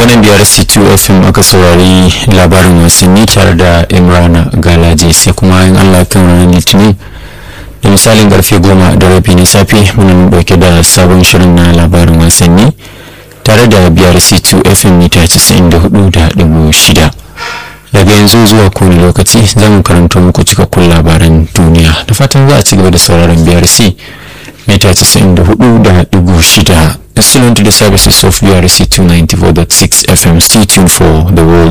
daga nan biyar c2 fm aka saurari labarin wasanni tare da imrana galaje sai kuma yin allah kan ranar litinin da misalin karfe goma da rabi na safe muna dauke da sabon shirin na labarin wasanni tare da biyar c2 fm mita 94.6 daga yanzu zuwa kowane lokaci za mu karanto muku cikakkun labaran duniya da fatan za a ci gaba da sauraron biyar c mita 94.6 Excellent to the services of BRC 294.6 FM. Stay tuned for the world